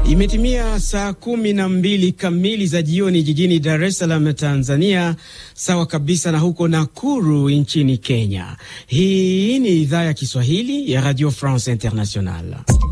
Imetimia saa kumi na mbili kamili za jioni jijini Dar es Salaam, Tanzania, sawa kabisa na huko Nakuru nchini Kenya. Hii ni idhaa ya Kiswahili ya Radio France International.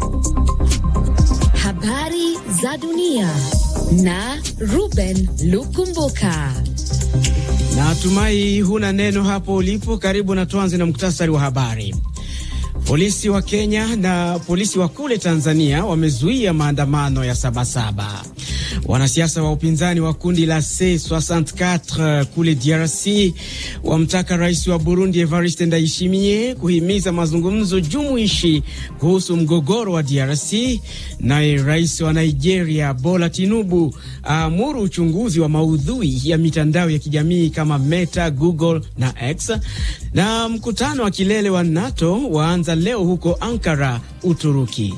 Habari za dunia na Ruben Lukumbuka. Natumai huna neno hapo ulipo. Karibu na tuanze na muktasari wa habari. Polisi wa Kenya na polisi wa kule Tanzania wamezuia maandamano ya Sabasaba. Wanasiasa wa upinzani wa kundi la C64 kule DRC wamtaka rais wa Burundi Evariste Ndayishimiye kuhimiza mazungumzo jumuishi kuhusu mgogoro wa DRC. Naye rais wa Nigeria Bola Tinubu aamuru uchunguzi wa maudhui ya mitandao ya kijamii kama Meta, Google na X. Na mkutano wa kilele wa NATO waanza leo huko Ankara, Uturuki.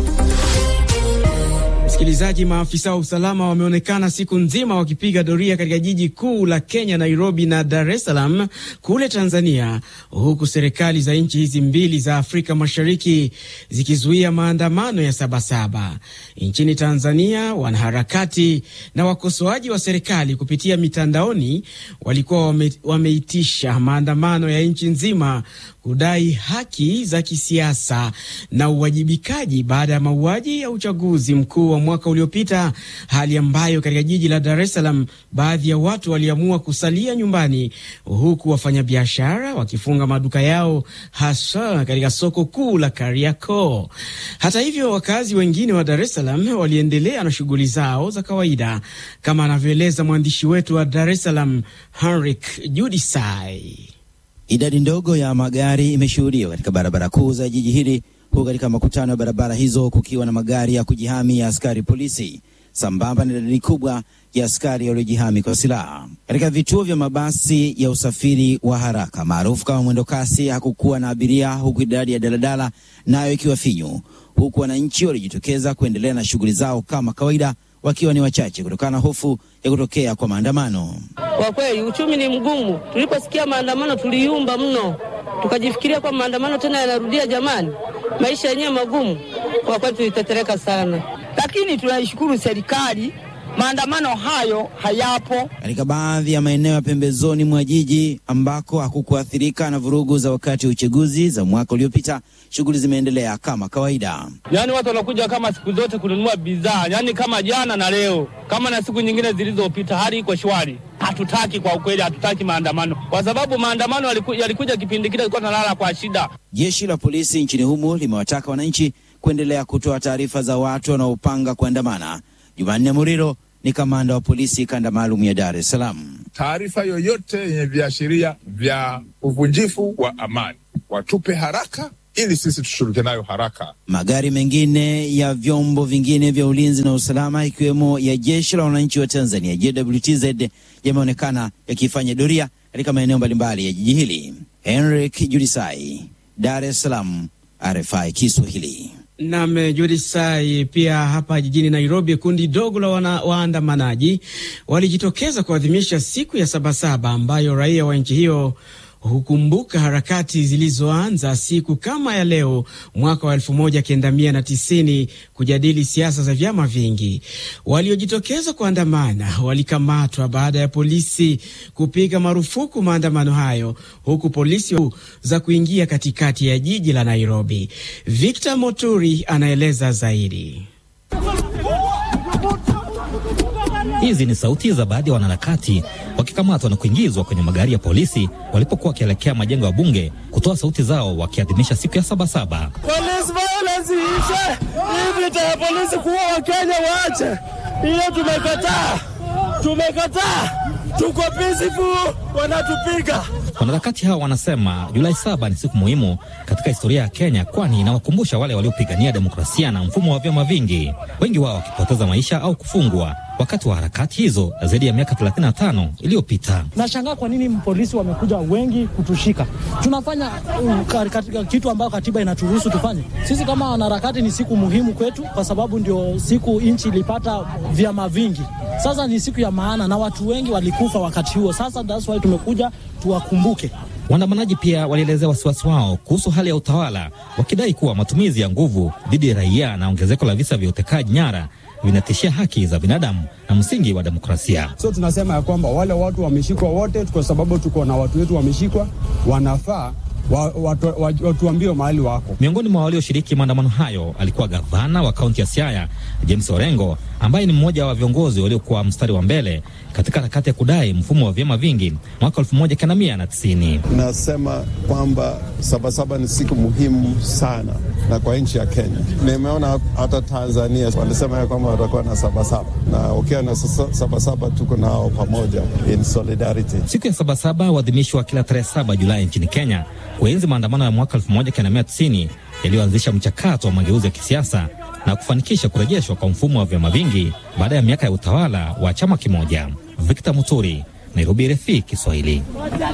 Msikilizaji, maafisa wa usalama wameonekana siku nzima wakipiga doria katika jiji kuu la Kenya, Nairobi na Dar es Salaam kule Tanzania, huku serikali za nchi hizi mbili za Afrika Mashariki zikizuia maandamano ya Sabasaba. Nchini Tanzania, wanaharakati na wakosoaji wa serikali kupitia mitandaoni walikuwa wame, wameitisha maandamano ya nchi nzima kudai haki za kisiasa na uwajibikaji baada ya mauaji ya uchaguzi mkuu wa mwaka uliopita, hali ambayo katika jiji la Dar es Salaam baadhi ya watu waliamua kusalia nyumbani, huku wafanyabiashara wakifunga maduka yao hasa katika soko kuu la Kariakoo. Hata hivyo, wakazi wengine wa Dar es Salaam waliendelea na shughuli zao za kawaida, kama anavyoeleza mwandishi wetu wa Dar es Salaam Henrik Judisai. Idadi ndogo ya magari imeshuhudiwa katika barabara kuu za jiji hili, huku katika makutano ya barabara hizo kukiwa na magari ya kujihami ya askari polisi sambamba na idadi kubwa ya askari waliojihami kwa silaha. Katika vituo vya mabasi ya usafiri wa haraka maarufu kama mwendo kasi, hakukuwa na abiria, huku idadi ya daladala nayo ikiwa finyu, huku wananchi walijitokeza kuendelea na shughuli zao kama kawaida wakiwa ni wachache kutokana na hofu ya kutokea kwa maandamano. Kwa kweli uchumi ni mgumu. Tuliposikia maandamano tuliyumba mno, tukajifikiria kwa maandamano tena yanarudia. Jamani, maisha yenyewe magumu. Kwa kweli tulitetereka sana, lakini tunaishukuru serikali, maandamano hayo hayapo. Katika baadhi ya maeneo ya pembezoni mwa jiji ambako hakukuathirika na vurugu za wakati wa uchaguzi za mwaka uliopita, shughuli zimeendelea kama kawaida. Yaani watu wanakuja kama siku zote kununua bidhaa, yaani kama jana na leo, kama na siku nyingine zilizopita, hali iko shwari. Hatutaki kwa ukweli, hatutaki maandamano kwa sababu maandamano yaliku, yalikuja kipindi kile ilikuwa tunalala kwa shida. Jeshi la polisi nchini humo limewataka wananchi kuendelea kutoa taarifa za watu wanaopanga kuandamana. Jumanne Muriro ni kamanda wa polisi kanda maalum ya Dar es Salaam. Taarifa yoyote yenye viashiria vya uvunjifu wa amani watupe haraka ili sisi tushughulike nayo haraka. Magari mengine ya vyombo vingine vya ulinzi na usalama ikiwemo ya jeshi la wananchi wa Tanzania JWTZ yameonekana yakifanya doria katika maeneo mbalimbali ya jiji hili. Henrik Judisai, Dar es Salaam, RFI Kiswahili. Nam Judisai. Pia hapa jijini Nairobi, kundi dogo la waandamanaji walijitokeza kuadhimisha siku ya Sabasaba ambayo raia wa nchi hiyo hukumbuka harakati zilizoanza siku kama ya leo mwaka wa elfu moja kenda mia na tisini kujadili siasa za vyama vingi. Waliojitokeza kuandamana walikamatwa baada ya polisi kupiga marufuku maandamano hayo, huku polisi za kuingia katikati ya jiji la Nairobi. Victor Moturi anaeleza zaidi. Hizi ni sauti za baadhi ya wanaharakati wakikamatwa na kuingizwa kwenye magari ya polisi walipokuwa wakielekea majengo ya bunge kutoa sauti zao wakiadhimisha siku ya Sabasaba. Polisi violence iishe, hii vita ya polisi kuua Wakenya waache. Hiyo tumekataa, tumekataa, tuko peaceful, wanatupiga. Wanaharakati hao wanasema Julai saba ni siku muhimu katika historia ya Kenya, kwani inawakumbusha wale waliopigania demokrasia na mfumo wa vyama vingi, wengi wao wakipoteza maisha au kufungwa wakati wa harakati hizo zaidi ya miaka 35 iliyopita. Nashangaa kwa nini polisi wamekuja wengi kutushika. Tunafanya uh, katika kitu ambayo katiba inaturuhusu tufanye. Sisi kama wanaharakati, ni siku muhimu kwetu, kwa sababu ndio siku nchi ilipata vyama vingi. Sasa ni siku ya maana na watu wengi walikufa wakati huo. Sasa that's why tumekuja tuwakumbuke. Waandamanaji pia walielezea wasiwasi wao kuhusu hali ya utawala, wakidai kuwa matumizi ya nguvu dhidi ya raia na ongezeko la visa vya utekaji nyara vinatishia haki za binadamu na msingi wa demokrasia. So tunasema ya kwamba wale watu wameshikwa wote, kwa sababu tuko na watu wetu wameshikwa, wanafaa wa, watu, watuambie mahali wako. Miongoni mwa walioshiriki maandamano hayo alikuwa gavana wa kaunti ya Siaya James Orengo, ambaye ni mmoja wa viongozi waliokuwa mstari wa mbele katika harakati ya kudai mfumo wa vyama vingi mwaka elfu moja kenda mia na tisini. Nasema kwamba Sabasaba ni siku muhimu sana na kwa nchi ya Kenya. Nimeona hata Tanzania walisema ya kwamba watakuwa na Sabasaba, na ukiwa na Sabasaba tuko nao pamoja in solidarity. Siku ya Sabasaba huadhimishwa kila tarehe saba Julai nchini Kenya kuenzi maandamano ya mwaka 1990 yaliyoanzisha mchakato wa mageuzi ya kisiasa na kufanikisha kurejeshwa kwa mfumo wa vyama vingi baada ya miaka ya utawala wa chama kimoja. Victor Muturi, Nairobi, RFI Kiswahili.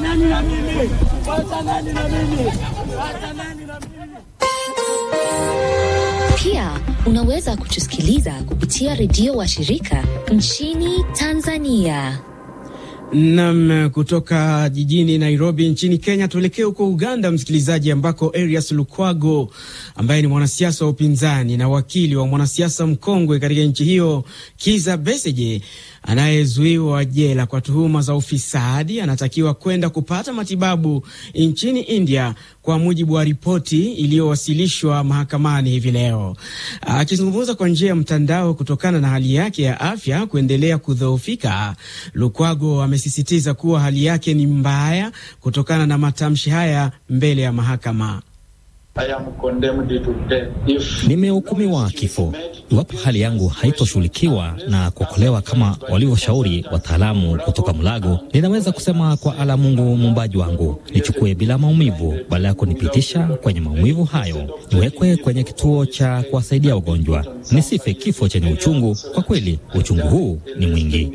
Pia unaweza kutusikiliza kupitia redio wa shirika nchini Tanzania. Nam, kutoka jijini Nairobi nchini Kenya tuelekee huko Uganda, msikilizaji, ambako Erias Lukwago ambaye ni mwanasiasa wa upinzani na wakili wa mwanasiasa mkongwe katika nchi hiyo Kiza Besigye anayezuiwa jela kwa tuhuma za ufisadi anatakiwa kwenda kupata matibabu nchini India kwa mujibu wa ripoti iliyowasilishwa mahakamani hivi leo. Akizungumza kwa njia ya mtandao kutokana na hali yake ya afya kuendelea kudhoofika, Lukwago amesisitiza kuwa hali yake ni mbaya kutokana na matamshi haya mbele ya mahakama. Nimehukumiwa kifo iwapo hali yangu haitoshughulikiwa na kuokolewa kama walivyoshauri wataalamu kutoka Mulago. Ninaweza kusema kwa ala Mungu muumbaji wangu, nichukue bila maumivu, badala ya kunipitisha kwenye maumivu hayo, niwekwe kwenye kituo cha kuwasaidia wagonjwa, nisife kifo chenye uchungu. Kwa kweli uchungu huu ni mwingi.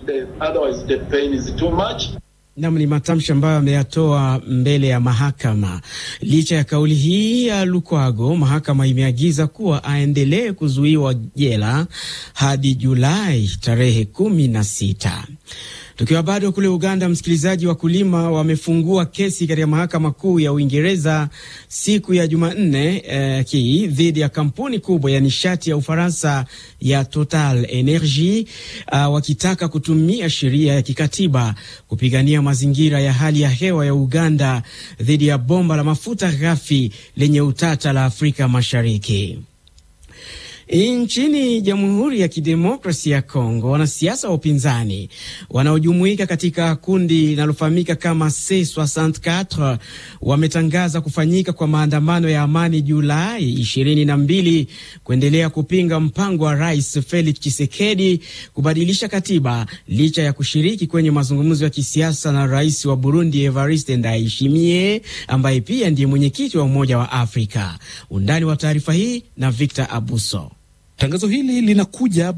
Nam ni matamshi ambayo ameyatoa mbele ya mahakama. Licha ya kauli hii ya Lukwago, mahakama imeagiza kuwa aendelee kuzuiwa jela hadi Julai tarehe kumi na sita. Tukiwa bado kule Uganda, msikilizaji, wakulima wamefungua kesi katika mahakama kuu ya Uingereza siku ya Jumanne eh, hii dhidi ya kampuni kubwa ya nishati ya Ufaransa ya Total Energy uh, wakitaka kutumia sheria ya kikatiba kupigania mazingira ya hali ya hewa ya Uganda dhidi ya bomba la mafuta ghafi lenye utata la Afrika Mashariki. Nchini Jamhuri ya Kidemokrasia ya Kongo, wanasiasa wa upinzani wanaojumuika katika kundi linalofahamika kama C64 wametangaza kufanyika kwa maandamano ya amani Julai 22 kuendelea kupinga mpango wa Rais Felix Tshisekedi kubadilisha katiba licha ya kushiriki kwenye mazungumzo ya kisiasa na rais wa Burundi Evariste Ndayishimiye ambaye pia ndiye mwenyekiti wa Umoja wa Afrika. Undani wa taarifa hii na Victor Abuso. Tangazo hili linakuja